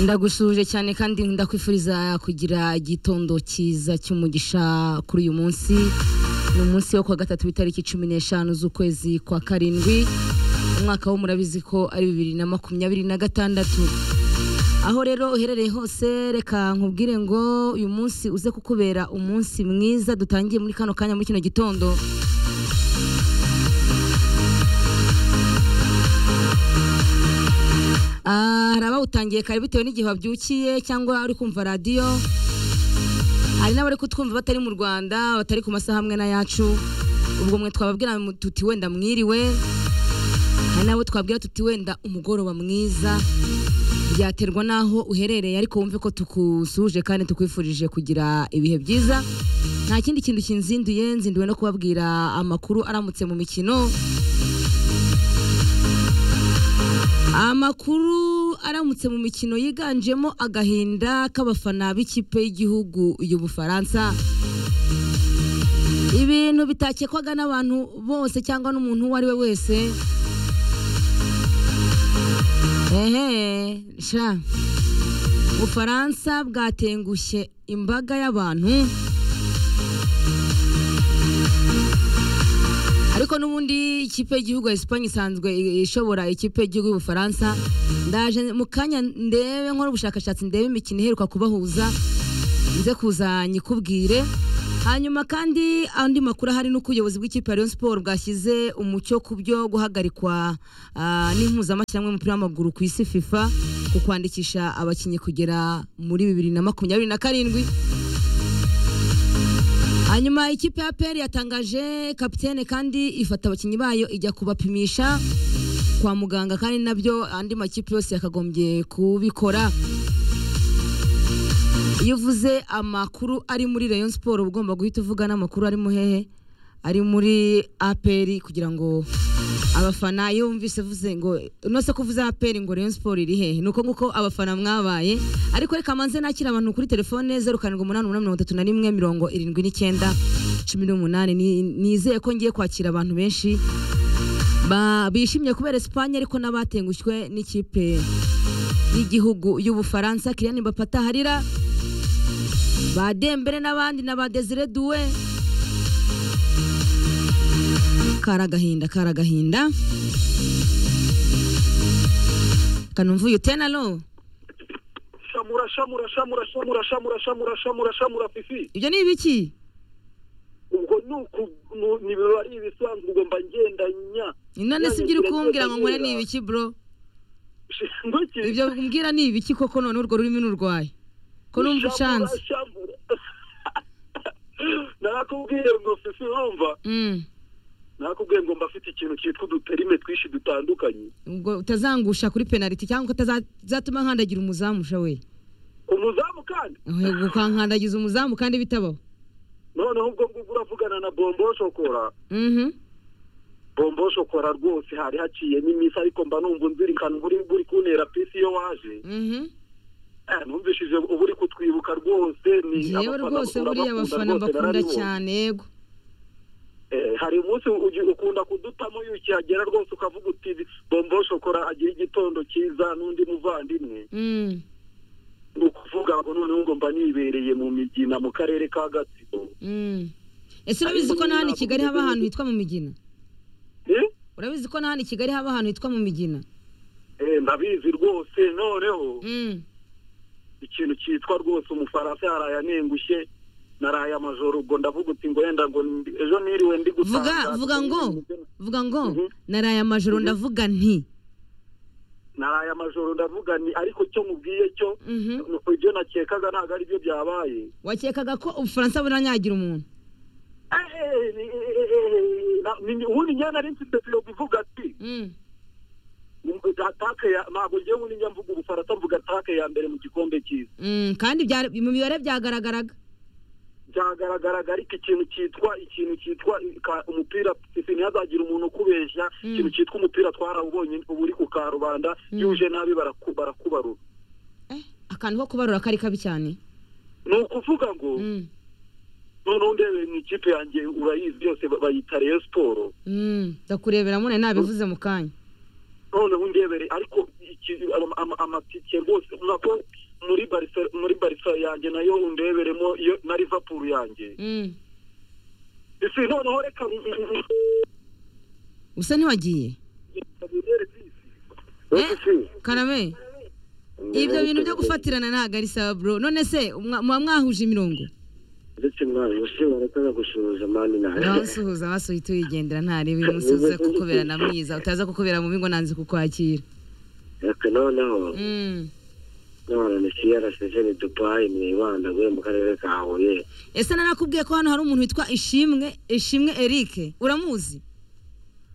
ndagushuje cyane kandi ndakwifuriza kugira igitondo cyiza cy'umugisha kuri uyu munsi ni umunsi wo kuwa gatatu w'itariki cumi n'eshanu z'ukwezi kwa karindwi umwaka wo murabizi ko ari bibiri na makumyabiri na gatandatu aho rero uherereye hose reka nkubwire ngo uyu munsi uze kukubera umunsi mwiza dutangiye muri kano kanya muri kino gitondo Ah, hari abawutangiye kare bitewe n'igihe wabyukiye cyangwa uri kumva radiyo hari n'abari kutwumva batari mu rwanda batari ku masaha amwe n'ayacu ubwo mwe twababwira mu- tuti wenda mwiriwe hari n'abo twabwira tuti wenda umugoroba mwiza byaterwa n'aho uherereye ariko wumve ko tukusuje kandi tukwifurije kugira ibihe byiza nta kindi kintu kinzinduye nzinduwe no kubabwira amakuru aramutse mu mikino Amakuru aramutse mu mikino yiganjemo agahinda k'abafana b'ikipe y'igihugu y'Ubufaransa. Ibintu bitakekwaga n'abantu bose cyangwa n'umuntu uwo ari we wese. Ehe, sha. Ubufaransa bwatengushye imbaga y'abantu. ariko n'ubundi ikipe y'igihugu ya Espagne isanzwe i- ishobora ikipe y'igihugu y'Ubufaransa ndaje mu kanya ndebe nkora ubushakashatsi ndebe imikino iheruka kubahuza nze kuza nyikubwire hanyuma kandi andi makuru ahari ni uko ubuyobozi bw'ikipe ya Rayon Sport bwashyize umucyo ku byo guhagarikwa ah, n'impuzamashyirahamwe y'umupira w'amaguru ku isi FIFA ku kwandikisha abakinnyi kugera muri bibiri na makumyabiri na karindwi hanyuma ikipe ya peri yatangaje kapitene kandi ifata abakinnyi bayo ijya kubapimisha kwa muganga kandi nabyo andi makipe yose yakagombye kubikora iyo uvuze amakuru ari muri Rayon Sport uba ugomba guhita uvuga n'amakuru ari mu hehe ari muri APR kugira ngo abafana iyo wumvise uvuze ngo nose ko uvuze APR ngo Rayon Sport iri hehe nuko nguko abafana mwabaye ariko reka manze nakira abantu kuri telefone 0788317079 18 Ni- nizeye ko ngiye kwakira abantu benshi ba- bishimye kubera Espagne ariko n'abatengushywe n'ikipe y'igihugu y'Ubufaransa Kylian Mbappé ataharira ba Dembele n'abandi na ba Desire Doué karagahinda karagahinda kanumvuye utena lo shamura shamura shamura shamura shamura shamura shamura shamura fifi ibyo ni ibiki ubwo ni uku nu- ni biba ari ibisanzwe ugomba ngendanya none si ibyo uri kumbwira ngo nkore ni ibiki bro ngwiki ibyo umbwira ni ibiki koko none urwo rurimi nurwaye ko numva ucanze narakubwiye ngo fifi urumva Mm. narakubwiye ngo mbafite ikintu cyitwa uduterime twinshi dutandukanye ubwo utazangusha kuri penaliti cyangwa utazatuma nkandagira umuzamusha we umuzamu kandi Ahubwo ukankandagiza umuzamu kandi bitabaho noneho ubwo ngubwo uravugana na bombo shokora Mhm. bombo shokora rwose hari haciyemo iminsi ariko mba numva unzirikana uba uri- uri kuntera pisi iyo waje Mhm. Eh, numvishije uba uri kutwibuka rwose ni jewe abafana rwose bakunda buriya bakunda abafana rwose mbakunda narabibonye. cyane yego Eh, hari umunsi ugi- ukunda kudutamo iyo ukihagera rwose ukavuga uti bombo shokora agira igitondo cyiza n'undi muvandimwe Mm. ni ukuvuga ngo noneho ngo mba nibereye mu migina mu karere ka gatsibo Mm. ese urabizi ko n'ahandi i kigali haba ahantu hitwa mu migina Eh? urabizi ko n'ahandi i kigali haba ahantu hitwa mu migina Eh, ndabizi rwose noneho Mm. ikintu cyitwa rwose umufaransa yaraye anengushye naraye amajoro ubwo ndavuga uti ngo wenda ngo ndi- ejo niriwe ndi vuga gutanga vuga ngo vuga ngo Mhm. naraye amajoro ndavuga nti naraye amajoro ndavuga ni ariko cyo mubwiye cyo Mhm. ibyo nakekaga ntabwo ari byo byabaye wakekaga ko ubufaransa buranyagira umuntu Eh, eh, ni- eh, eh, eh, na- ni- ubundi njye nari mfite filo bivuga ati Mm. atake ya ntabwo njyewe ubundi njya mvuga ubufaransa mvuga atake ya mbere mu gikombe cyiza Mm. kandi byari- mu mibare byagaragaraga byagaragaraga ariko ikintu cyitwa ikintu cyitwa ka- umupira ifi ntihazagira umuntu ukubeshya Mm. ikintu cyitwa umupira twarawubonye ubu uri ku karubanda yuje nabi baraku- barakubarura Eh, akantu ko kubarura kari kabi cyane ni ukuvuga ngo Mm. noneho ndebe mu ikipe yanjye urayizi byose ba- bayita reyo siporo Mm. ndakurebera mune nabivuze mu kanya noneho undebere ariko iki- iki- ama- ama- amatike rwose nako muri barisa muri barisa yanjye nayo undeberemo iyo na liverpool yanjye Mm. isi noneho reka usa ntiwagiye Eh, karame ibyo bintu byo gufatirana ntabwo ari sawa bro none se mwa- muba mwahuje imirongo ndetse mwana ushobora kuza gusuhuza mani nawe abasuhuza abasuye tuyigendera ntarebe uyu munsi uze kukubera na mwiza utaza kukubera mubi ngo nanze kukwakira reka noneho Mm. none ni crcg ni dupayi ni ibanda guhe mu karere ka huye ese narakubwiye ko hano hari umuntu witwa ishimwe ishimwe erike uramuzi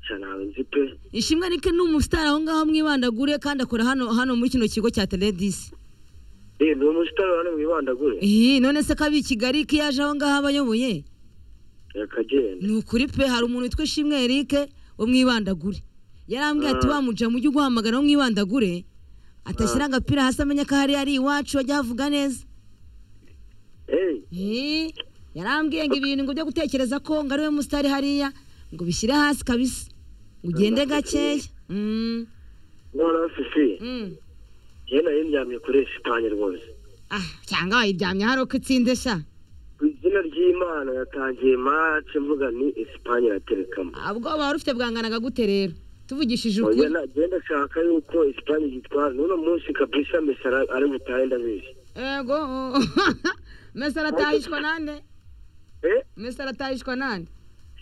nshya ntawe nzi pe ishimwe erike ni umusitari aho ngaho mwibandagure kandi akora hano hano muri kino kigo cya teledisi eh ni umusitari wari mu ibanda gure Ihi, none se ko ab'i kigali ko yaje aho ngaho aba ayoboye reka agenda ni ukuri pe hari umuntu witwa ishimwe erike wo mwibandagure yarambwiye ati Ah. wamuja mujye uguhamagara wo mwibandagure atashyira agapira hasi amenya ko hariya ari iwacu ajya ahavuga neza eh Eh, yarambwiye ngo ibintu ngo byo gutekereza ko ngo ari we musitari hariya ngo bishyire hasi kabisa ugende gakeya Mm, noneho sisi mm. yewe nayo ndyamye kuri esipanye rwose Ah, cyangwa wayiryamye hari uko itsinde sha ku izina ry'imana yatangiye mace mvuga ni esipanye iraterekamo Ah, ubwoba wari ufite bwanganaga gute rero tuvugishije oya ukuri nagenda ashaka yuko esipanye yitwara n'uno munsi kabisa mesara ari butahe ndabizi ego mesara atahishwa nande eh mesara atahishwa nande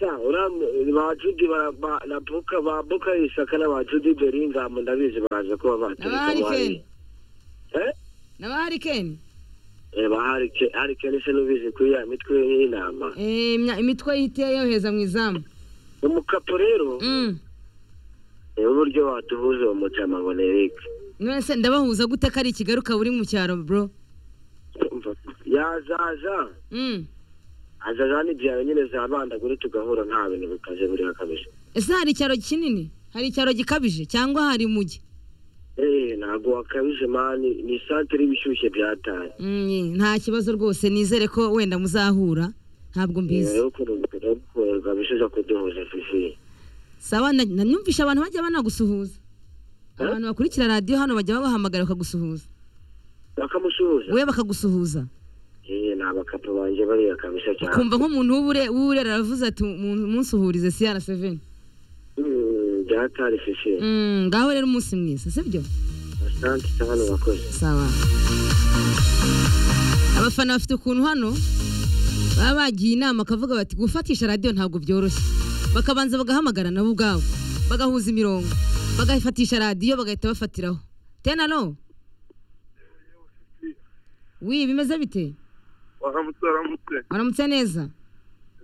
Ya, uram- ba Judy ba- ba- na Buka- ba Buka Isaka na ba Judy Bellingham ndabizi baje kuba batereka Aba Harry mu hari- Eh? naba harikeni Eh, ba Harry Kane- Harry Kane se nubizi kuri ya mitwe y'intama. imitwe yihitiye yoheza mu izamu Umukapo rero, Mm. eh, uburyo watubuza uwo mujama ngo ni Eric. none se ndabahuza gute ko ari i kigali ukaba uri mu cyaro bro Umva, yazaza Mm. azaza n'ibyawe nyine zabandagure tugahura nta bintu bikaze buriho kabisa ese hari icyaro kinini hari icyaro gikabije cyangwa hari umujyi Eh, ntabwo wakabije mani ni santere ibishyushye byataye Mm, nta kibazo rwose nizere ko wenda muzahura ntabwo mbizi rero kuruhuka bishiza kuduhuza sisi sawa na- nanyumvisha abantu bajya banagusuhuza Eh? abantu bakurikira radiyo hano bajya babahamagara bakagusuhuza bakamusuhuza we bakagusuhuza Eh, ni abakapu banjye bariya kabisa cyane ukumva nk'umuntu w'ubure w'uburera aravuze ati "Mu- munsuhurize siyara seveni Mm, byatari sisi Mm, ngaho rero umunsi mwiza sibyo asante cyane bakoze sawa abafana bafite ukuntu hano baba bagiye inama bakavuga bati gufatisha radiyo ntabwo byoroshye bakabanza bagahamagara nabo ubwabo bagahuza imirongo bagafatisha radiyo bagahita bafatiraho tenano wi bimeze bite waramutse waramutse waramutse neza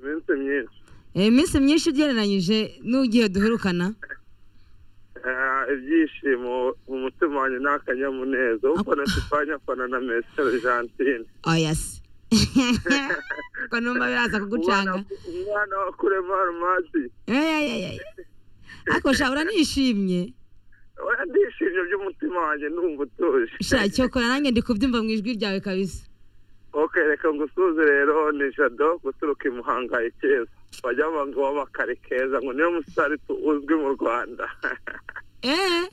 iminsi myinshi Eh, iminsi myinshi ugereranyije n'ugiye duherukana Eh, ibyishimo mu mutima wanjye ni akanyamuneza ufana esipanye afana na mesi argentine oyasi ko numva biraza kugucanga umwana wa kurema arumazi Ayayayay. ariko sha uranishimye oya ndishimye by'umutima wanjye numva utuje sha cyokora nanjye ndi kubyumva mu ijwi ryawe kabisa ok reka ngusuze rero ni jado guturuka i muhanga i keza bajya banga ngo w'abakari keza ngo niyo musitari tu- uzwi mu rwanda eee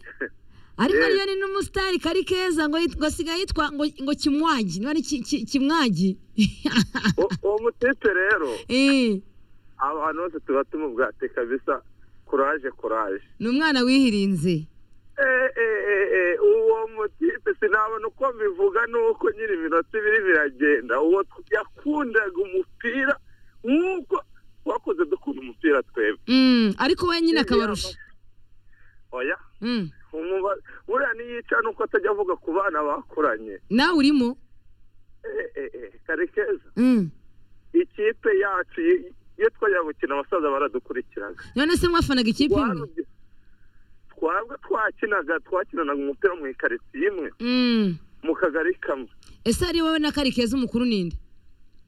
ariko Yes. niyo ni n'umusitari kari keza ngo yit- ngo asigaye yitwa ngo ngo kimwagi niba ari ki- ki- kimwagi U- uwo mutipe rero Eh, abantu bose tuba tumubwate kabisa kuraje kuraje ni umwana wihirinze Eh, eh, eh, eh, uwo mutipe sinabona uko mbivuga nuko nyiri iminota ibiri biragenda uwo tw- yakundaga umupira nk'uko twakoze dukunda umupira twebwe Mm, ariko we nyine akabarusha oya Mm, umuba- buriya niyica nuko atajya avuga ku bana bakuranye nawe urimo Eh, eh, eh, karekeza Mm. ikipe yacu i- iyo twajya gukina abasaza baradukurikiraga none se mwafanaga ikipe imwe Warubye- twabwe twakinaga twakinanaga umupira mu ikaritsiye imwe Mm. mu kagari kamwe ese ari wowe na kari keza umukuru ninde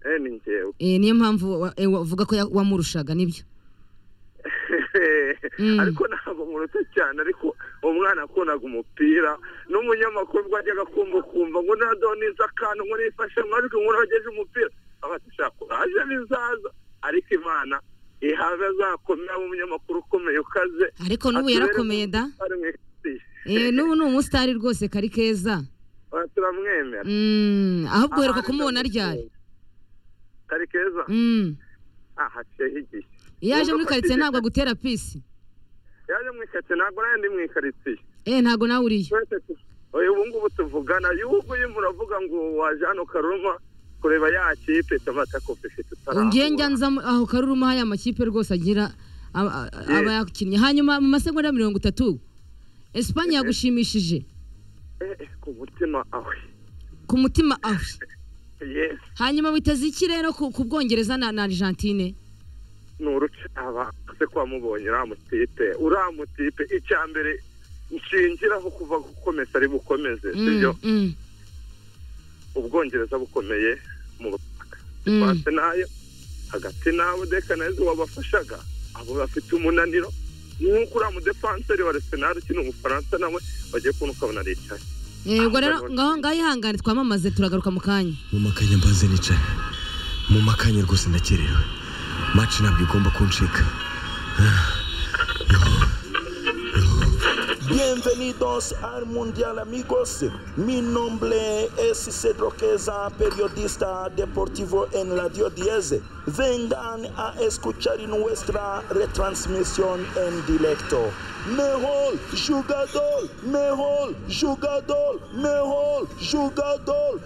eh ni njyewe Eh, niyo mpamvu wa- eh, wavuga ko ya- wamurushaga nibyo Mm. ariko ntabwo muruta cyane ariko umwana akundaga umupira n'umunyamakuru ubwo yajyaga kumva ukumva ngo nadonize akantu ngo nifashe amajwi ngo nogeje umupira abashaka kuraje bizaza ariko imana ihabe azakomera umunyamakuru ukomeye ukaze ariko n'ubu atubere yarakomeye da ari mu isi. Eh, n'ubu ni umusitari rwose kari keza Oya, turamwemera Mm, ahubwo uheruka Abandi kumubona ndamukunda. ryari kari keza Mm. ah haciyeho igihe iyo aje Imodoka muri karitsiye zigenda. ntabwo agutera pisi yaje mu ikaritsiye ntabwo nayo ndi mu ikaritsiye eh ntabwo nawe uriyo twese tu- oya ubu ngubu tuvugana yubu urimo uravuga ngo waje hano karuma kureba ya kipe tabata kopefe tutarahura ngiye njya nza mu- aho karuruma haya amakipe rwose agira aba- a- Yeah. aba yakinnye hanyuma mu masegonda mirongo itatu esipanye yagushimishije Eh, eh, ku mutima awe ku mutima awe yes hanyuma witeze iki rero ku ku bwongereza na na argentine ni uruce abakoze ko wamubonye uramutipe uramutipe icya mbere nshingiraho kuva gukomeza ari bukomeze sibyo Mm, mm, ubwongereza bukomeye mu butaka Mm. pasi nayo hagati n'abo dekanayizi wabafashaga abo bafite umunaniro nk'uko uriya mudefanseri wa arsenal ukina umufaransa nawe wagiye kubona ukabona aricaye Eh, ubwo rero ngaho ngaho ihangane twamamaze turagaruka mu kanya mu makanya mbanze nicaye mu makanya rwose ndakerewe maci ntabwo igomba kuncika Bienvenidos al Mundial amigos. Mi nombre es Cedro Queza, periodista deportivo en Radio 10. Vengan a escuchar nuestra retransmisión en directo. Mejor jugador, mejor jugador, mejor jugador.